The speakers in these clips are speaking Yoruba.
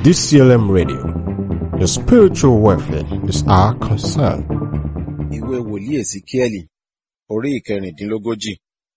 DCLM Radio. Your spiritual welfare is our concern. ìwé wòlíì èsìkíẹ́lì orí ìkẹrìndínlógójì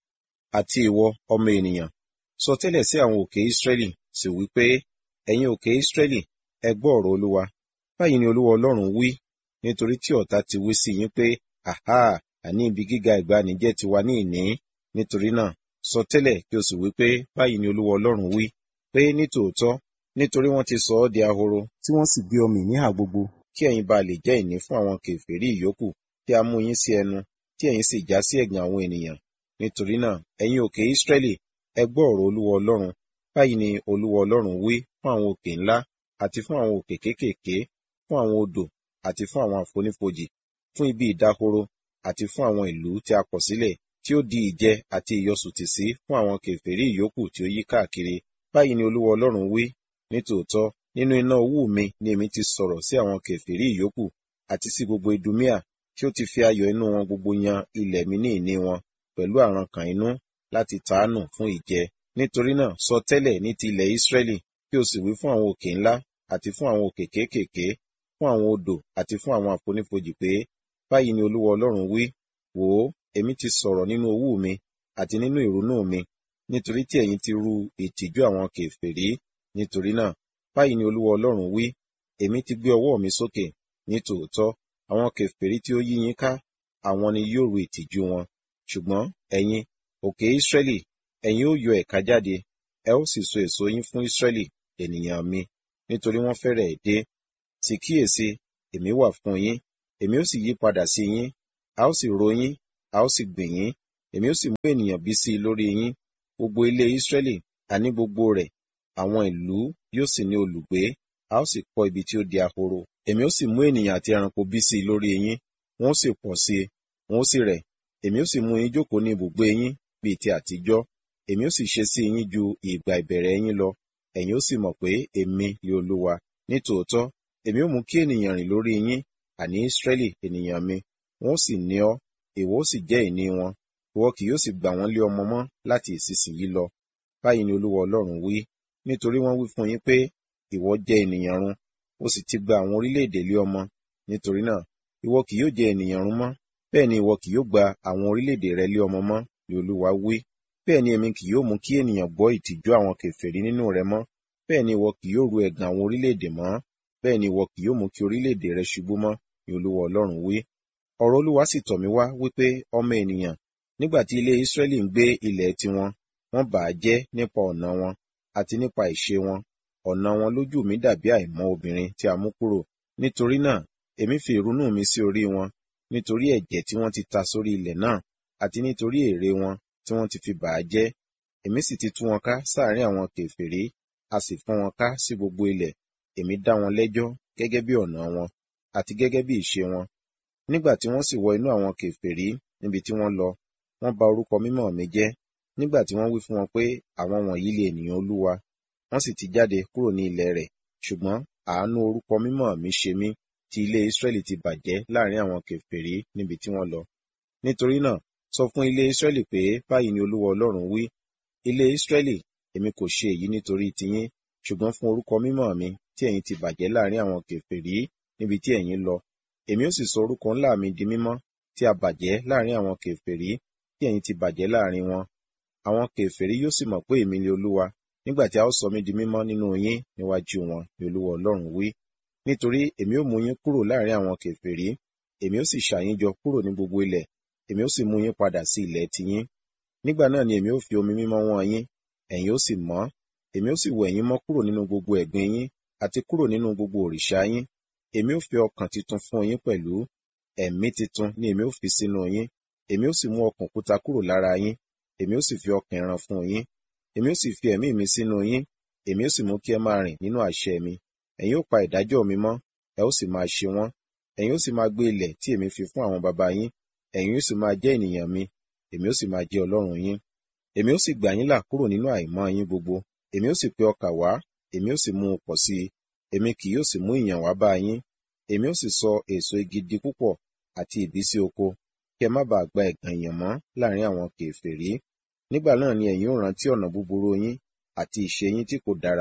àti ìwọ ọmọ ènìyàn sọ tẹ́lẹ̀ sí àwọn òkè ísírẹ́lì sì wí pé ẹ̀yin òkè ísírẹ́lì ẹ gbọ́ ọ̀rọ̀ olúwa báyìí ni olúwa ọlọ́run wí nítorí tí ọ̀tá ti wí sí yín pé àhá àní ibi gíga ìgbàanì jẹ́ tiwa ní ìní nítorí náà sọ tẹ́lẹ̀ kí o sì wí pé báyìí ni olúwa ọlọ́run wí pé nítòótọ́ nítorí wọ́n ti sọ ọ́ di ahoro tí wọ́n sì gbé ọmọ ìníhà gbogbo kí ẹ̀yin bá lè jẹ́ ìní fún àwọn kèfèrí ìyókù tí a mú yín sí ẹnu tí ẹ̀yin sì já sí ẹ̀gàn àwọn ènìyàn nítorí náà ẹ̀yin òkè ísírẹ́lì ẹ gbọ́ ọ̀rọ̀ olúwa ọlọ́run báyìí ni olúwa ọlọ́run wí fún àwọn òkè ńlá àti fún àwọn òkè kéékèèké fún àwọn odò àti fún àwọn àfonífojì fún ibi ìdáhoro àti fún àwọn ìlú tí a kọ̀ sílẹ̀ tí ó di ìjẹ àti ìyọsùtì sí fún àwọn kèfèrí ìyókù tí ó yí káàkiri báyìí ni olúwa ọlọ́run wí nítòótọ́ nínú iná owú mi ni èmi ti sọ̀rọ̀ sí àwọn kèfèrí ìyókù àti sí gbogbo idumia tí ó ti fi ayọ̀ inú wọn gbogbo yan ilẹ̀ mi ní ìní wọn pẹ̀lú àrankàn inú láti tàánù fún ìjẹ nítorí náà sọ tẹ́lẹ̀ ní ti ilẹ̀ Ísírẹ́lì kí o sì wí fún àwọn òkè ńlá àti fún àwọn òkè kéékèèké fún àwọn odò àti fún àwọn àfonífojì pé báyìí ni olúwa ọlọ́run wí wò ó èmi ti sọ̀rọ̀ nínú owú mi àti nínú ìrunú mi nítorí tí ẹ̀yin ti ru ìtìjú àwọn kèfèrí nítorí náà báyìí ni olúwa ọlọ́run wí èmi ti gbé ọwọ́ mi sókè ní tòótọ́ àwọn kèfèrí tí ó yí yín ká àwọn ni yóò ru ìtìjú wọn ṣùgbọ́n ẹ̀yin òkè Ísírẹ́lì ẹ̀yin ó yọ ẹ̀ka jáde ẹ ó sì so èso yín fún Ísírẹ́lì ènìyàn mi nítorí wọ́n fẹ́rẹ̀ dé sì kíyèsí èmi wà fún yín èmi ó sì yí padà sí yín a ó sì ro yín a ó sì gbìn yín èmi ó sì mú ènìyàn bí sí i lórí yín gbogbo ilé Ísírẹ́lì àní gbogbo rẹ̀ àwọn ìlú yóò sì ní olùgbé a ó sì kọ́ ibi tí ó di ahoro èmi ó sì mú ènìyàn àti ẹranko bí sí i lórí yín wọn ó sì pọ̀ sí i wọn ó sì rẹ̀ èmi ó sì mú yín jókòó ní ibùgbé yín bíi ti àtijọ́ èmi ó sì ṣe sí yín ju ìgbà ìbẹ̀rẹ̀ yín lọ ẹ̀yin ó sì mọ̀ pé èmi ni olúwa nítòótọ́ èmi ó mú kí ènìyàn rìn lórí yín àní Ísírẹ́lì ènìyàn mi wọn ó sì ní ọ ìwọ ó sì jẹ́ ìní wọn ìwọ kì yóò sì gbà wọ́n lé ọmọ mọ́ láti ìsinsìnyí lọ báyìí ni olúwa ọlọ́run wí nítorí wọ́n wí fún yín pé ìwọ jẹ́ ènìyàn run ó sì ti gba àwọn orílẹ̀-èdè lé ọmọ nítorí náà ìwọ kì yóò jẹ́ ènìyàn run mọ́ bẹ́ẹ̀ ni ìwọ kì yóò gba àwọn orílẹ̀-èdè rẹ lé ọmọ mọ́ ni olúwa wí bẹ́ẹ̀ ni èmi kì yóò mú kí ènìyàn gbọ́ ìtìjú àwọn kèfèrí nínú rẹ mọ́ bẹ́ẹ̀ ni ìwọ kì yóò ru ẹ̀gàn àwọn orílẹ̀-èdè mọ́ bẹ́ẹ̀ ni ìwọ kì yóò mú kí orílẹ̀-èdè rẹ ṣubú mọ́ ni olúwa ọlọ́run wí ọ̀rọ̀ olúwa sì tọ̀ mí wá wípé ọmọ ènìyàn nígbà tí ilé Ísírẹ́lì ń gbé ilẹ̀ tiwọn wọ́n bà á jẹ́ nípa ọ̀nà wọn àti nípa ìṣe wọn ọ̀nà wọn lójú mi dàbí àìmọ́ obìnrin tí a mú kúrò nítorí náà èmi fi ìrunú mi sí orí wọn nítorí ẹ̀jẹ̀ tí wọ́n ti ta sórí ilẹ̀ náà àti nítorí èrè wọn tí wọ́n ti fi bà á jẹ́ èmi sì ti tú wọn ká sáàrin àwọn kèfèrí a sì fọ́n wọn ká sí gbogbo ilẹ̀ èmi dá wọn lẹ́jọ́ gẹ́gẹ́ bí ọ̀nà wọn àti gẹ́gẹ́ bí ìṣe wọn nígbà tí wọ́n sì wọ inú àwọn kèfèrí níbi tí wọ́n lọ wọ́n bà orúkọ mímọ́ mi jẹ́ nígbà tí wọ́n wí fún wọn pé àwọn wọ̀nyí lè ènìyàn olúwa wọ́n sì ti jáde kúrò ní ilẹ̀ rẹ̀ ṣùgbọ́n àánú orúkọ mímọ́ mi ṣe mí tí ilé Ísírẹ́lì ti bàjẹ́ láàrin àwọn kèfèrí níbi tí wọ́n lọ nítorí náà sọ fún ilé Ísírẹ́lì pé báyìí ni olúwa ọlọ́run wí ilé Ísírẹ́lì èmi kò ṣe èyí nítorí tiyín ṣùgbọ́n fún orúkọ mímọ́ mi tí ẹ̀yin ti bàjẹ́ láàrin àwọn kèfèrí níbi tí ẹ̀yin lọ èmi ó sì sọ orúkọ ńlá mi di mímọ́ tí a bàjẹ́ láàrin àwọn kèfèrí tí ẹ̀yin ti bàjẹ́ láàrin wọn àwọn kèfèrí yóò sì mọ̀ pé èmi ni olúwa nígbà tí a ó sọ mí di mímọ́ nínú yín níwájú wọn ni olúwa ọlọ́run wí nítorí èmi ó mú yín kúrò láàrin àwọn kèfèrí èmi ó sì ṣà yín jọ kúrò ní gbogbo ilẹ̀ èmi ó sì mú yín padà sí ilẹ̀ tiyín nígbà náà ni èmi ó fi omi mímọ́ wọ́n yín ẹ̀yin ó sì mọ́ èmi ó sì wẹ̀ yín mọ́ kúrò nínú gbogbo ẹ̀gbin yín àti kúrò nínú gbogbo òrìṣà yín èmi ó fi ọkàn titun fún yín pẹ̀lú ẹ̀mí titun ni èmi ó fi sínú yín èmi ó sì mú ọkàn òkúta kúrò lára yín èmi ó sì fi ọkàn ẹran fún yín èmi ó sì fi ẹ̀mí mi sínú yín èmi ó sì mú kí ẹ máa rìn nínú àṣẹ mi ẹ̀yin ó pa ìdájọ́ mi mọ́ ẹ ó sì máa ṣe wọ́n ẹ̀yin ó sì máa gbé ilẹ̀ tí èmi fi fún àwọn baba yín ẹ̀yin ó sì máa jẹ́ ènìyàn mi èmi ó sì máa jẹ́ ọlọ́run yín èmi ó sì gbà yín là kúrò nínú àìmọ́ yín gbogbo èmi ó sì pe ọkà wá èmi ó sì mú un pọ̀ sí i èmi kì yóò sì mú ìyàn wá bá yín èmi ó sì sọ èso igi di púpọ̀ àti ìbísí oko kí ẹ má bàa gba ẹ̀gàn ìyàn mọ́ láàrin àwọn kèfèrí nígbà náà ni ẹ̀yin ó rántí ọ̀nà búburú yín àti ìṣe yín tí kò dára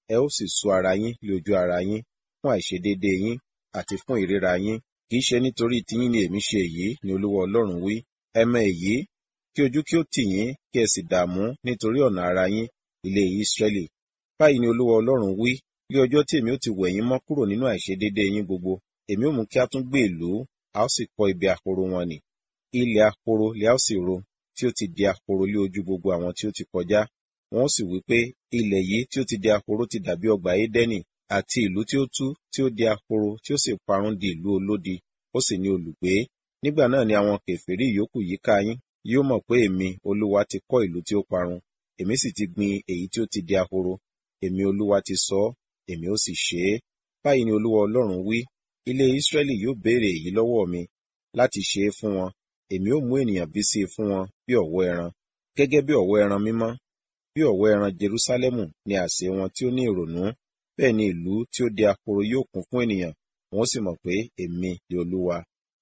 ẹ ó sì sú ara yín lé ojú ara yín fún àìṣedéédéé yín àti fún ìríra yín kì í ṣe nítorí tiyín ni èmi ṣe èyí ni olúwa ọlọ́run wí ẹ mọ èyí kí ojú kí ó tì yín kí ẹ sì dààmú nítorí ọ̀nà ara yín ilé Ísírẹ́lì báyìí ni olúwa ọlọ́run wí ní ọjọ́ tí èmi ó ti wẹ̀ yín mọ́ kúrò nínú àìṣedéédéé yín gbogbo èmi ó mú kí a tún gbé ìlú a ó sì kọ́ ibi ahoro wọn nì ilẹ̀ ahoro lè a ó sì ro tí ó ti di ahoro lé ojú gbogbo àwọn tí ó ti kọjá wọn ó sì wí pé ilẹ̀ yìí tí ó ti di ahoro ti dàbí ọgbà Édẹ́nì àti ìlú tí ó tú tí ó di ahoro tí ó sì parun di ìlú olódi ó sì ní olùgbé nígbà náà ni àwọn kèfèrí ìyókù yíká yín yóò mọ̀ pé èmi olúwa ti kọ́ ìlú tí ó parun èmi sì ti gbin èyí tí ó ti di ahoro èmi olúwa ti sọ ọ́ èmi ó sì ṣe é báyìí ni olúwa ọlọ́run wí ilé Ísírẹ́lì yóò béèrè èyí lọ́wọ́ mi láti ṣe é fún wọn èmi ó mú ènìyàn bí sí i fún wọn bí ọ̀wọ́ ẹran gẹ́gẹ́ bí ọ̀wọ́ ẹran mímọ́ bí ọ̀wọ́ ẹran Jerúsálẹ́mù ni àsè wọn tí ó ní ìrònú bẹ́ẹ̀ ni ìlú tí ó di ahoro yóò kún fún ènìyàn wọn ó sì mọ̀ pé èmi ni olúwa.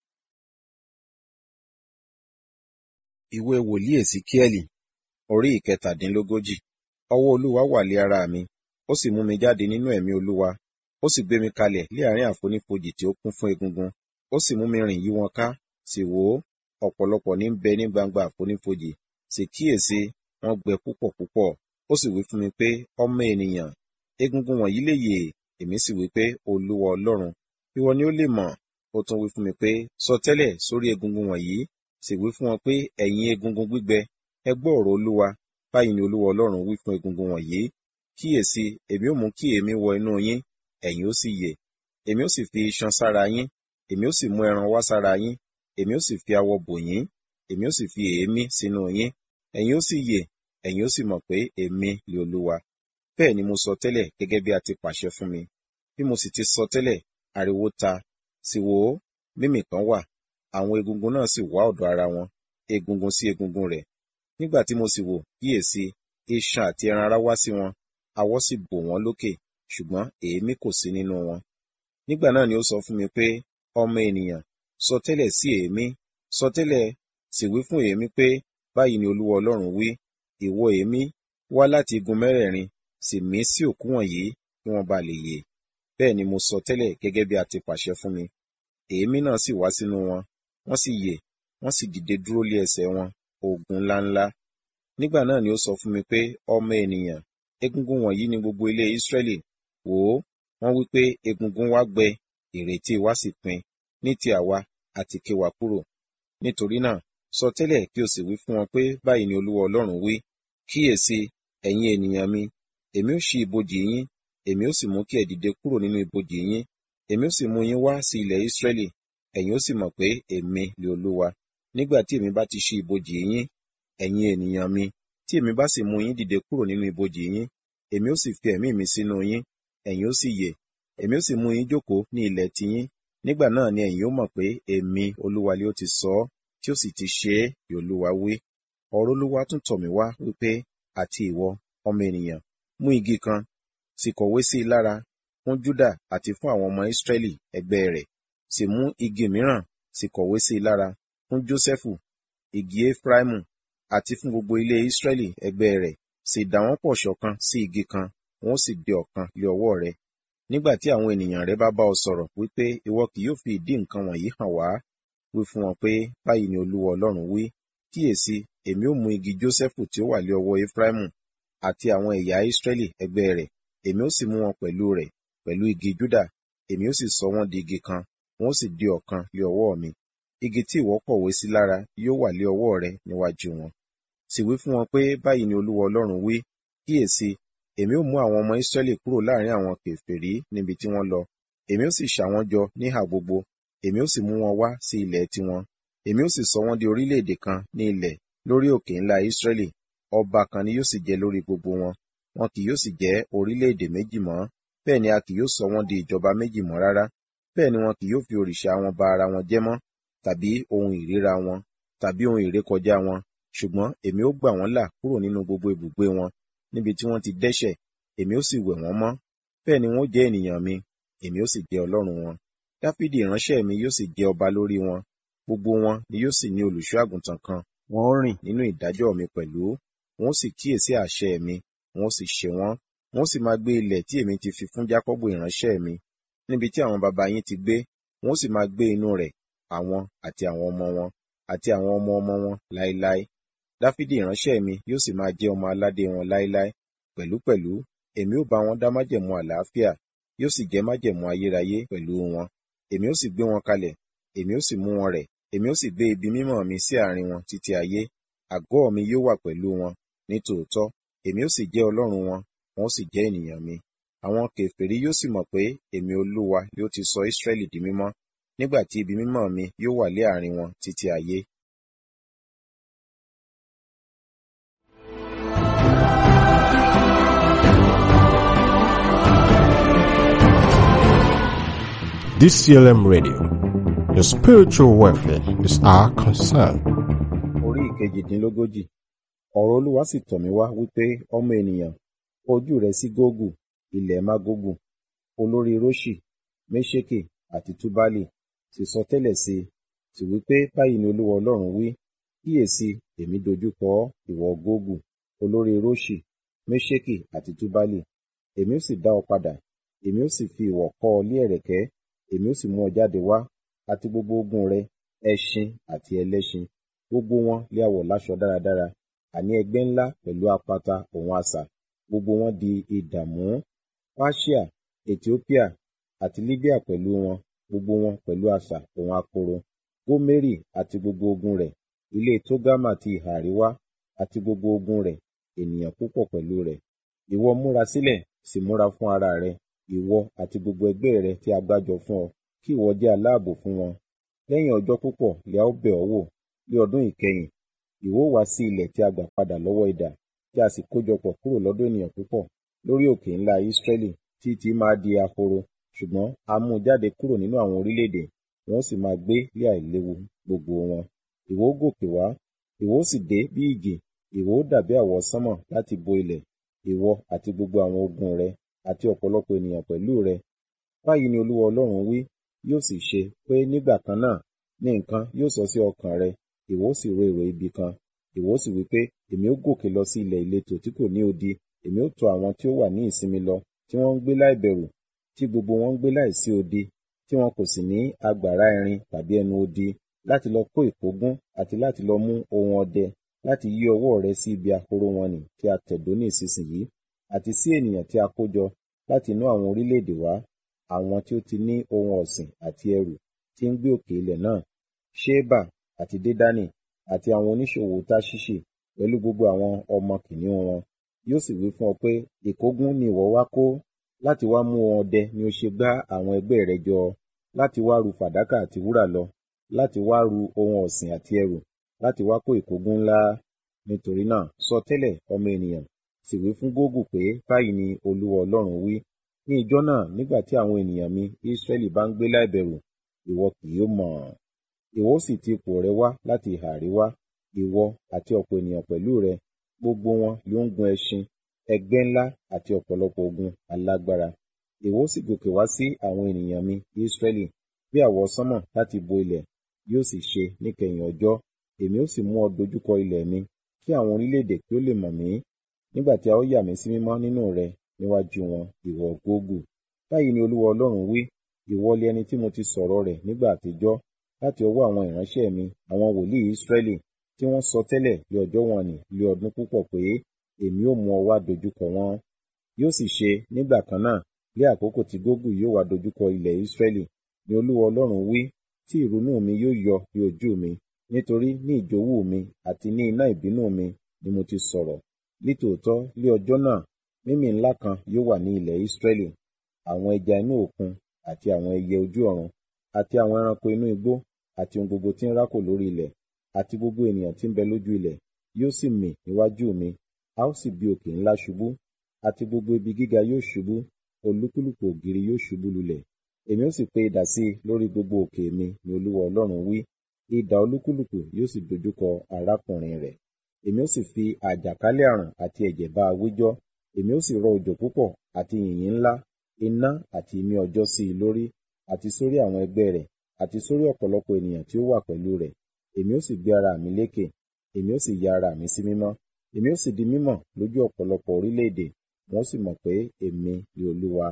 ìwé wòlíì èsíkíẹ́lì orí ìkẹtàdínlógójì ọwọ́ olúwa wà lé ara mi ó sì mú mi jáde nínú ẹ̀mí olúwa ó sì gbé mi kalẹ̀ lé àárín àfonífojì tí ó kún fún egungun ó sì mú mi rìn yí wọn ká sì wò ó ọ̀pọ̀lọpọ̀ ní ń bẹ ní gbangba àfonífojì sì kíyèsí wọ́n gbẹ púpọ̀ púpọ̀ ó sì wí fún mi pé ọmọ ènìyàn egungun wọ̀nyí lè yè èmi sì wí pé olúwa ọlọ́run ìwọ ni ó lè mọ̀ ó tún wí fún mi pé sọtẹ́lẹ̀ sórí egungun wọ̀nyí sì wí fún wọn pé ẹ̀yin egungun gbígbẹ ẹ gbọ́ ọ̀rọ̀ olúwa báyìí ni olúwa ọlọ́run wí fún egungun wọ̀nyí kíyèsí èmi ó mú kí èémí wọ inú yín ẹ̀yin ó sì yè èmi ó sì fi iṣan sára yín èmi ó sì mú ẹran wá sára yín èmi ó sì fi awọ bò yín èmi ó sì fi èémí sínú yín ẹ̀yin ó sì yè ẹ̀yin ó sì mọ̀ pé èmi ni olúwa bẹ́ẹ̀ ni mo sọ tẹ́lẹ̀ gẹ́gẹ́ bí a ti pàṣẹ fún mi bí mo sì ti sọ tẹ́lẹ̀ ariwo ta sì wò ó mímì kan wà àwọn egungun náà sì wá ọ̀dọ̀ ara wọn egungun sí egungun rẹ̀ nígbà tí mo sì wò kíyèsí iṣan àti ẹran ara wá sí wọn awọ sì bò wọ́n lókè ṣùgbọ́n èémí kò sí nínú wọn nígbà náà ni ó sọ fún mi pé ọmọ ènìyàn sọ tẹ́lẹ̀ sí èémí sọ tẹ́lẹ̀ sì wí fún èémí pé báyìí ni olúwa ọlọ́run wí ìwọ èémí wá láti igun mẹ́rẹ̀ẹ̀rin sì mí sí òkú wọ̀nyí kí wọ́n ba lè yè bẹ́ẹ̀ ni mo sọ tẹ́lẹ̀ gẹ́gẹ́ bí a ti pàṣẹ fún mi èémí náà sì wá sínú wọn wọ́n sì yè wọ́n sì dìde dúró lé ẹsẹ̀ wọn ogun ńláńlá nígbà náà ni ó sọ fún mi pé ọmọ ènìyàn egungun wọ̀nyí ni gbogbo ilé Ísírẹ́lì wò ó wọ́n wí pé egungun wa gbẹ ìrètí wa sì pin ní ti àwa àti ké wa kúrò nítorí náà sọ tẹ́lẹ̀ kí o sì wí fún wọn pé báyìí ni olúwa ọlọ́run wí kíyèsí ẹ̀yin ènìyàn mi èmi ó ṣí ibojì yín èmi ó sì mú kí ẹ dìde kúrò nínú ibojì yín èmi ó sì mú yín wá sí ilẹ̀ Ísírẹ́lì ẹ̀yin ó sì mọ̀ pé èmi ni olúwa nígbà tí èmi bá ti ṣí ibojì yín ẹ̀yin ènìyàn mi tí èmi bá sì mú yín dìde kúrò nínú ibojì yín èmi ó sì fi ẹ̀mí mi sínú yín ẹ̀yin ó sì yè èmi ó sì mú yín jókòó ní ilẹ̀ tiyín nígbà náà ni ẹ̀yin ó mọ̀ pé èmi olúwa ni ó ti sọ ọ́ tí ó sì ti ṣe é bí olúwa wí ọ̀rọ̀ olúwa tún tọ̀ mí wá wípé àti ìwọ ọmọ ènìyàn mú igi kan sì kọ̀wé sí i lára fún Júdà àti fún àwọn ọmọ Ísírẹ́lì ẹgbẹ́ rẹ̀ sì mú igi mìíràn sì kọ̀wé sí i lára fún Jósẹ́fù igi Efraimu àti fún gbogbo ilé Ísírẹ́lì ẹgbẹ́ rẹ̀ sì dà wọ́n pọ̀ ṣọ̀kan sí igi kan wọn ó sì di ọ̀kan lé ọwọ́ rẹ̀ nígbà tí àwọn ènìyàn rẹ bá bá ọ sọ̀rọ̀ wípé ìwọ kì yóò fi ìdí nǹkan wọ̀nyí hàn wá wí fún wọn pé báyìí ni olúwa ọlọ́run wí kíyèsí èmi ó mú igi Jósẹ́fù tí ó wà lé ọwọ́ Efraimu àti àwọn ẹ̀yà Ísírẹ́lì ẹgbẹ́ rẹ̀ èmi ó sì mú wọn pẹ̀lú rẹ̀ pẹ̀lú igi Júdà èmi ó sì sọ wọ́n di igi kan wọn ó sì di ọ̀kan lé ọwọ́ mi igi tí ìwọ kọ̀wé sí lára yóò wà lé ọwọ́ rẹ níwájú wọn sì wí fún wọn pé báyìí ni olúwa ọlọ́run wí kíyèsí èmi ó mú àwọn ọmọ Ísírẹ́lì kúrò láàrin àwọn kèfèrí níbi tí wọ́n lọ èmi ó sì ṣà wọ́n jọ níhà gbogbo èmi ó sì mú wọn wá sí ilẹ̀ tiwọn èmi ó sì sọ wọ́n di orílẹ̀-èdè kan ní ilẹ̀ lórí òkè ńlá Ísírẹ́lì ọba kan ni yóò sì jẹ lórí gbogbo wọn wọn kì yóò sì jẹ́ orílẹ̀-èdè méjì mọ́ bẹ́ẹ̀ ni a kì yóò sọ wọ́n di ìjọba méjì mọ́ rárá bẹ́ẹ̀ ni wọn kì yóò fi òrìṣà wọn ba ara wọn jẹ́ mọ́ tàbí ohun ìríra wọn tàbí ohun ìrékọjá wọn ṣùgbọ́n èmi ó gbà wọ́n là kúrò nínú gbogbo ibùgbé wọn níbi tí wọ́n ti dẹ́ṣẹ̀ èmi ó sì wẹ̀ wọ́n mọ́ bẹ́ẹ̀ ni wọ́n jẹ́ ènìyàn mi èmi ó sì jẹ́ ọlọ́run wọn dáfídì ìránṣẹ́ mi yóò sì jẹ́ ọba lórí wọn gbogbo wọn ni yóò sì ní olùṣọ́ àgùntàn kan wọn ó rìn nínú ìdájọ́ mi pẹ̀lú wọn ó sì kíyèsí àṣẹ mi wọn ó sì ṣe wọ́n wọn ó sì máa gbé ilẹ̀ tí èmi ti fi fún Jákọ́bù ìránṣẹ́ mi níbi tí àwọn baba yín ti gbé wọn ó sì máa gbé inú rẹ̀ àwọn àti àwọn ọmọ wọn àti àwọn ọmọ ọmọ wọn láéláé Dáfídì ìránṣẹ́ mi yóò sì máa jẹ́ ọmọ aládé wọn láéláé pẹ̀lúpẹ̀lú èmi ó bá wọn dá májẹ̀mú àlàáfíà yóò sì jẹ́ májẹ̀mú ayérayé pẹ̀lú wọn èmi ó sì gbé wọn kalẹ̀ èmi ó sì mú wọn rẹ̀ èmi ó sì gbé ibi mímọ́ mi sí àárín wọn títí ayé àgọ́ mi yóò wà pẹ̀lú wọn ní tòótọ́ èmi ó sì jẹ́ Ọlọ́run wọn wọn ó sì jẹ́ ènìyàn mi àwọn kèfèrí yóò sì mọ̀ pé èmi Olúwa yóò ti sọ Ísírẹ́lì di mímọ́ nígbà tí ibi mímọ́ mi yóò wà lé àárín wọn títí ayé. DCLM Radio. Your spiritual welfare is our concern. Orí ìkejìdínlógójì. Ọ̀rọ̀ Olúwa sì tọ̀ mí wá wípé ọmọ ènìyàn ojú rẹ sí Gógù, ilẹ̀ Mágógù, olórí Róṣì, Méṣèkè àti Túbálì, sì sọ tẹ́lẹ̀ sí i, sì wípé báyìí ni Olúwa Ọlọ́run wí, kíyèsí èmi dojúkọ ọ́, ìwọ Gógù, olórí Róṣì, Méṣèkè àti Túbálì, èmi ó sì dá ọ padà, èmi ó sì fi ìwọ̀ kọ́ ọ lé ẹ̀rẹ̀kẹ́, èmi ó sì mú ọ jáde wá, àti gbogbo ogun rẹ, ẹṣin àti ẹlẹ́ṣin, gbogbo wọn lé a wọ̀ láṣọ dáradára, àní ẹgbẹ́ ńlá pẹ̀lú apata òun asà, gbogbo wọn di ìdààmú. Páṣíà, Ètíópíà àti Líbíà pẹ̀lú wọn, gbogbo wọn pẹ̀lú asà òun akoro. Gómérì àti gbogbo ogun rẹ̀, ilé Tógámà ti ìhà àríwá àti gbogbo ogun rẹ̀, ènìyàn púpọ̀ pẹ̀lú rẹ̀. Ìwọ múra sílẹ̀, sì múra fún ara rẹ, ìwọ àti gbogbo ẹgbẹ́ rẹ tí a gbájọ fún ọ, kí ìwọ jẹ́ aláàbò fún wọn. Lẹ́yìn ọjọ́ púpọ̀ lè a ó bẹ̀ ọ́ wò, ní ọdún ìkẹyìn, ìwọ ó wá sí ilẹ̀ tí a gbà padà lọ́wọ́ idà, tí a sì kójọpọ̀ kúrò lọ́dọ̀ ènìyàn púpọ̀, lórí òkè ńlá Ísírẹ́lì, tí tí máa di ahoro, ṣùgbọ́n a mú jáde kúrò nínú àwọn orílẹ̀-èdè, wọn ó sì máa gbé lé àìléwu gbogbo wọn. Ìwọ ó gòkè wá, ìwọ ó sì dé bí ìjì, ìwọ ó dàbí àwọsánmọ̀ láti bo ilẹ̀, ìwọ àti gbogbo àwọn ogun rẹ, àti ọ̀pọ̀lọpọ̀ ènìyàn pẹ̀lú rẹ. Báyìí ni Olúwa Ọlọ́run wí, yóò sì ṣe pé nígbà kan náà ní nǹkan yóò sọ sí ọkàn rẹ, ìwọ ó sì ro èrò ibi kan. Ìwọ ó sì wí pé, èmi ó gòkè lọ sí ilẹ̀ ìletò tí kò ní odi, èmi ó tọ̀ àwọn tí ó wà ní ìsinmi lọ, tí wọ́n ń gbé láìbẹ̀rù, tí gbogbo wọn ń gbé láìsí odi, tí wọn kò sì ní agbára irin tàbí ẹnu odi, láti lọ kó ìkógun àti láti lọ mú ohun ọdẹ, láti yí ọwọ́ rẹ sí ibi ahoro wọn nì tí a tẹ̀dó ní ìsinsìnyí, àti sí ènìyàn tí a kó jọ láti inú àwọn orílẹ̀-èdè wá, àwọn tí ó ti ní ohun ọ̀sìn àti ẹrù tí ń gbé òkè ilẹ̀ náà, Ṣébà àti Dédánì àti àwọn oníṣòwò Táṣíṣì pẹ̀lú gbogbo àwọn ọmọ kìnìún wọn. Yóò sì wí fún ọ pé, ìkógun ni ìwọ wá kó, láti wá mú ohun ọdẹ ni ó ṣe gbá àwọn ẹgbẹ́ rẹ jọ, láti wá ru fàdákà àti wúrà lọ, láti wá ru ohun ọ̀sìn àti ẹrù, láti wá kó ìkógun ńlá. Nítorí náà, sọ tẹ́lẹ̀, ọmọ ènìyàn, sì wí fún Gógù pé báyìí ni Olúwa Ọlọ́run wí, ní ijọ́ náà nígbà tí àwọn ènìyàn mi Ísírẹ́lì bá ń gbé láìbẹ̀rù, ìwọ kì yóò mọ̀. Ìwọ ó sì ti ipò rẹ wá láti ìhà àríwá, ìwọ àti ọ̀pọ̀ ènìyàn pẹ̀lú rẹ, gbogbo wọn ló ń gun ẹṣin, ẹgbẹ́ ńlá àti ọ̀pọ̀lọpọ̀ ogun alágbára. Ìwọ ó sì gòkè wá sí àwọn ènìyàn mi Ísírẹ́lì, bí àwọsánmọ̀ láti bo ilẹ̀, yóò sì ṣe níkẹyìn ọjọ́, èmi ó sì mú ọ dojúkọ ilẹ̀ mi, kí àwọn orílẹ̀-èdè kí ó lè mọ̀ mí, nígbà tí a ó yà mí sí mímọ́ nínú rẹ níwájú wọn, ìwọ Gógù. Báyìí ni Olúwa Ọlọ́run wí, ìwọ lé ẹni tí mo ti sọ̀rọ̀ rẹ̀ nígbà àtijọ́, láti ọwọ́ àwọn ìránṣẹ́ mi, àwọn wòlíì Ísírẹ́lì, tí wọ́n sọ tẹ́lẹ̀ lé ọjọ́ wọ̀n-ọn-nì lé ọdún púpọ̀ pé, èmi ó mú ọ wá dojúkọ wọn. Yóò sì ṣe nígbà kan náà, lé àkókò tí Gógù yóò wá dojúkọ ilẹ̀ Ísírẹ́lì, ni Olúwa Ọlọ́run wí, tí ìrunú mi yóò yọ ní ojú mi, nítorí ní ìjowú mi àti ní iná ìbínú mi ni mo ti sọ̀rọ̀. Nítòótọ́ lé ọjọ́ náà, mímì ńlá kan yóò wà ní ilẹ̀ Ísírẹ́lì, àwọn ẹja inú òkun àti àwọn ẹyẹ ojú ọ̀run, àti àwọn ẹranko inú igbó, àti ohun gbogbo tí ń rákò lórí ilẹ̀, àti gbogbo ènìyàn tí ń bẹ lójú ilẹ̀, yóò sì mì níwájú mi, a ó sì bí òkè ńlá ṣubú, àti gbogbo ibi gíga yóò ṣubú, olúkúlùkù ògiri yóò ṣubú lulẹ̀. Èmi ó sì pe idà sí i lórí gbogbo òkè mi, ni Olúwa Ọlọ́run wí, idà olúkúlùkù yóò sì dojúkọ arákùnrin rẹ̀. Èmi ó sì fi àjàkálẹ̀ àrùn àti ẹ̀jẹ̀ bá a wíjọ́, èmi ó sì rọ òjò púpọ̀ àti yìnyín ńlá, iná àti imí ọjọ́ sí i lórí, àti sórí àwọn ẹgbẹ́ rẹ̀, àti sórí ọ̀pọ̀lọpọ̀ ènìyàn tí ó wà pẹ̀lú rẹ̀. Èmi ó sì gbé ara mi lékè, èmi ó sì ya ara mi sí mímọ́, èmi ó sì di mímọ̀ lójú ọ̀pọ̀lọpọ̀ orílẹ̀-èdè, wọ́n sì mọ̀ pé èmi ni olúwa.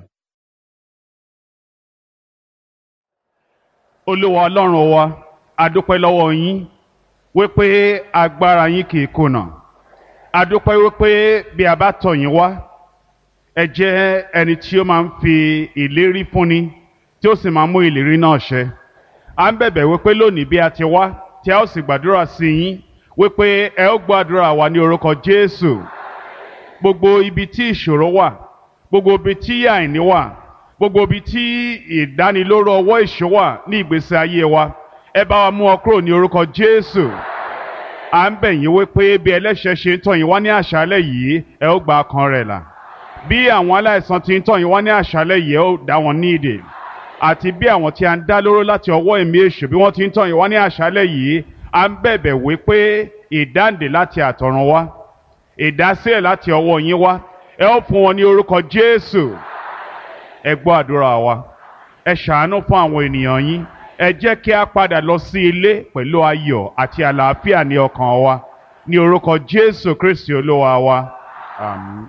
olúwa ọlọ́run wa adúpẹ́ lọ́wọ́ yín wípé agbára yín kì í kùnà adúpẹ́ wípé bí a bá tọ̀ yín wá ẹ jẹ́ ẹni tí ó máa ń fi ìlérí fúnni tí ó sì máa ń mú ìlérí náà ṣẹ à ń bẹ̀bẹ̀ wípé lónìí bí a ti wá tí a ó sì gbàdúrà sí yín wípé ẹ ó gbàdúrà wa ní orúkọ jésù gbogbo ibi tí ìṣòro wà gbogbo ibi tí àìní wà gbogbo ibi tí ìdánilóró ọwọ́ ìṣó wà ní ìgbésí ayé wa ẹ bá wa mú ọ kúrò ní orúkọ jésù à ń bẹ̀ yín wípé bí ẹlẹ́ṣẹ̀ ṣe ń tọ̀ yín wá ní àṣálẹ̀ yìí ẹ ó gba ọkàn rẹ̀ là bí àwọn aláìsàn ti ń tọ̀ yín wá ní àṣálẹ̀ yìí ẹ ó dá wọn ní ìdè àti bí àwọn tí a ń dá lóró láti ọwọ́ ẹ̀mí èṣù bí wọ́n ti ń tọ̀ yín wá ní àṣálẹ̀ yìí à ń bẹ̀bẹ̀ wípé ìdáǹdè láti àtọ̀run wá ìdásílẹ̀ láti ọwọ́ yín wá ẹ ó fún wọn ní orúkọ jésù ẹ gbọ́ àdúrà wa ẹ ṣàánú fún àwọn ènìyàn yín ẹ jẹ́ kí a padà lọ sí ilé pẹ̀lú ayọ̀ àti àlàáfíà ní ọkàn wa ní orúkọ jésù kristi olúwa wa àmín.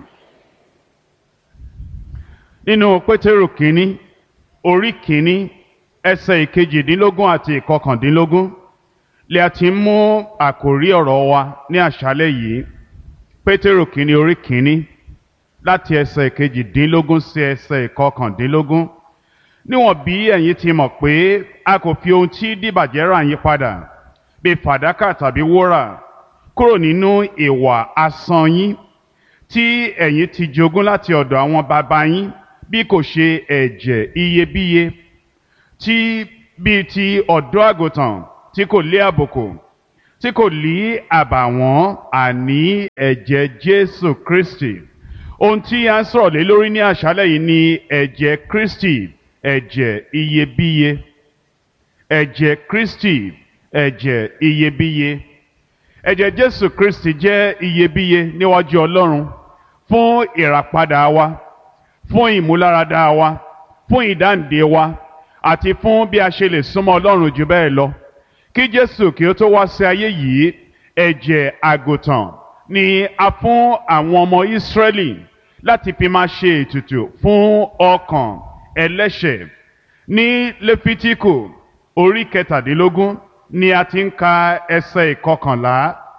nínú pétérù kínní orí kínní ẹsẹ̀ ìkejìdínlógún àti ìkọkàndínlógún lè a ti mú àkòrí ọ̀rọ̀ wa ní àṣálẹ́ yìí pétérù kínní orí kínní láti ẹsẹ̀ ìkejìdínlógún sí ẹsẹ̀ ìkọkàndínlógún níwọ̀n bí ẹ̀yin ti mọ̀ pé a kò fi ohun tí dìbàjẹ́ rà yín padà bí fàdákà tàbí wúrà kúrò nínú ìwà asán yín tí ẹ̀yin ti jogún láti ọ̀dọ̀ àwọn bàbá yín bí kò ṣe ẹ̀jẹ̀ iyebíye tí bíi ti ọ̀dọ́ àgùntàn tí kò lé àbùkù tí kò lí àbàwọ́n àní ẹ̀jẹ̀ Jésù Kristi ohun tí a ń sọ̀rọ̀ lé lórí ní àṣálẹ̀ yìí ni ẹ̀jẹ̀ Kristi ẹ̀jẹ̀ iyebíye ẹ̀jẹ̀ Kristi ẹ̀jẹ̀ iyebíye ẹ̀jẹ̀ Jésù Kristi jẹ́ iyebíye níwájú Ọlọ́run fún ìràpadà wa fún ìmúláradá wa fún ìdáǹdè wa àti fún bí a ṣe lè súnmọ́ Ọlọ́run jù bẹ́ẹ̀ lọ kí Jésù kí ó tó wá sí ayé yìí ẹ̀jẹ̀ àgùntàn ni a fún àwọn ọmọ Ísírẹ́lì láti fi máa ṣe ètùtù fún ọkàn ẹlẹ́ṣẹ̀ ní lẹ́fítíkù orí kẹtàdínlógún ni a ti ń ka ẹsẹ̀ ìkọkànlá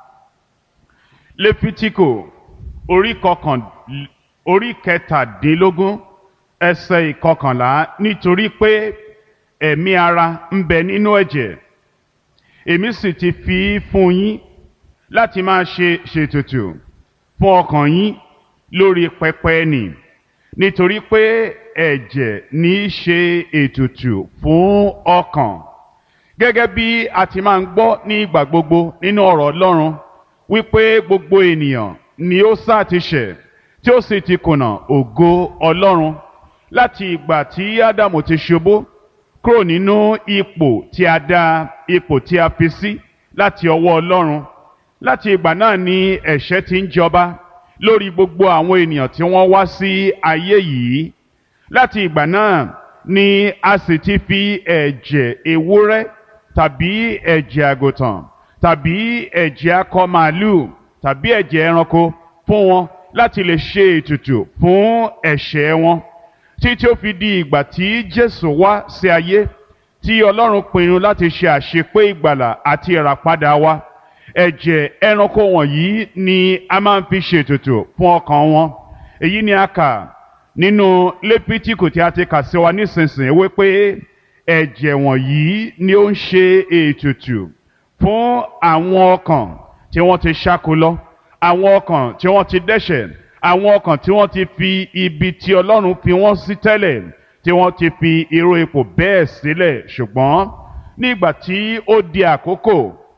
lẹ́fítíkù orí kọkàn orí kẹtàdínlógún ẹsẹ̀ ìkọkànlá nítorí pé ẹ̀mí ara ń bẹ nínú ẹ̀jẹ̀ èmi sì ti fi fún yín láti máa ṣe ṣètùtù fún ọkàn yín lórí pẹpẹ nì nítorí pé ẹ̀jẹ̀ ní í ṣe ètùtù fún ọkàn gẹ́gẹ́ bí a ti máa ń gbọ́ ní ìgbà gbogbo nínú ọ̀rọ̀ Ọlọ́run wípé gbogbo ènìyàn ni ó sá ti ṣẹ̀ tí ó sì ti kùnà ògo Ọlọ́run láti ìgbà tí Ádámù ti ṣubú kúrò nínú ipò tí a dá ipò tí a fi sí láti ọwọ́ Ọlọ́run láti ìgbà náà ni ẹ̀ṣẹ̀ ti ń jọba lórí gbogbo àwọn ènìyàn tí wọ́n wá sí ayé yìí láti ìgbà náà ni a sì ti fi ẹ̀jẹ̀ ewúrẹ́ tàbí ẹ̀jẹ̀ àgùntàn tàbí ẹ̀jẹ̀ akọ màálù tàbí ẹ̀jẹ̀ ẹranko fún wọn láti lè ṣe ètùtù fún ẹ̀ṣẹ̀ wọn títí ó fi di ìgbà tí Jésù wá sí ayé tí Ọlọ́run pinnu láti ṣe àṣepé ìgbàlà àti ìràpadà wa ẹ̀jẹ̀ ẹranko wọ̀nyí ni a máa ń fi ṣètùtù fún ọkàn wọn èyí ni a kà nínú lépítíkù tí a ti kà sí wa nísinsìnyí wípé ẹ̀jẹ̀ wọ̀nyí ni ó ń ṣe ètùtù fún àwọn ọkàn tí wọ́n ti ṣáko lọ àwọn ọkàn tí wọ́n ti dẹ́ṣẹ̀ àwọn ọkàn tí wọ́n ti fi ibi tí Ọlọ́run fi wọ́n sí tẹ́lẹ̀ tí wọ́n ti fi irú ipò bẹ́ẹ̀ sílẹ̀ ṣùgbọ́n nígbà tí ó di àkókò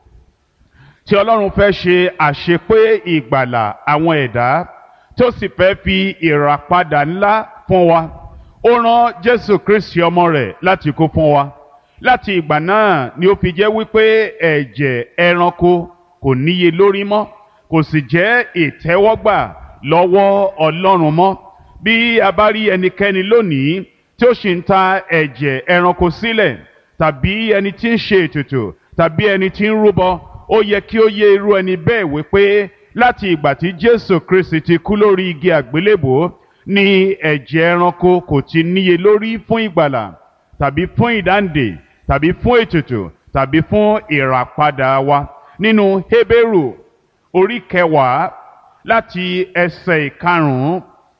tí Ọlọ́run fẹ́ ṣe àṣepé ìgbàlà àwọn ẹ̀dá tó sì fẹ́ fi ìràpadà ńlá fún wa ó rán Jésù Kristi ọmọ rẹ̀ láti kú fún wa láti ìgbà náà ni ó fi jẹ́ wípé ẹ̀jẹ̀ ẹranko kò níye lórí mọ́ kò sì jẹ́ ìtẹ́wọ́gbà lọ́wọ́ Ọlọ́run mọ́ bí a bá rí ẹnikẹ́ni lónìí tí ó sì ń ta ẹ̀jẹ̀ ẹranko sílẹ̀ tàbí ẹni tí ń ṣe ètùtù tàbí ẹni tí ń rúbọ ó yẹ kí ó yé irú ẹni bẹ́ẹ̀ wípé láti ìgbà tí Jésù Kristi ti kú lórí igi àgbélébò ni ẹ̀jẹ̀ ẹranko kò ti níye lórí fún ìgbàlà tàbí fún ìdáǹdè tàbí fún ètùtù tàbí fún ìràpadà wa nínú Hébérù orí kẹwàá láti ẹsẹ̀ ìkarùn-ún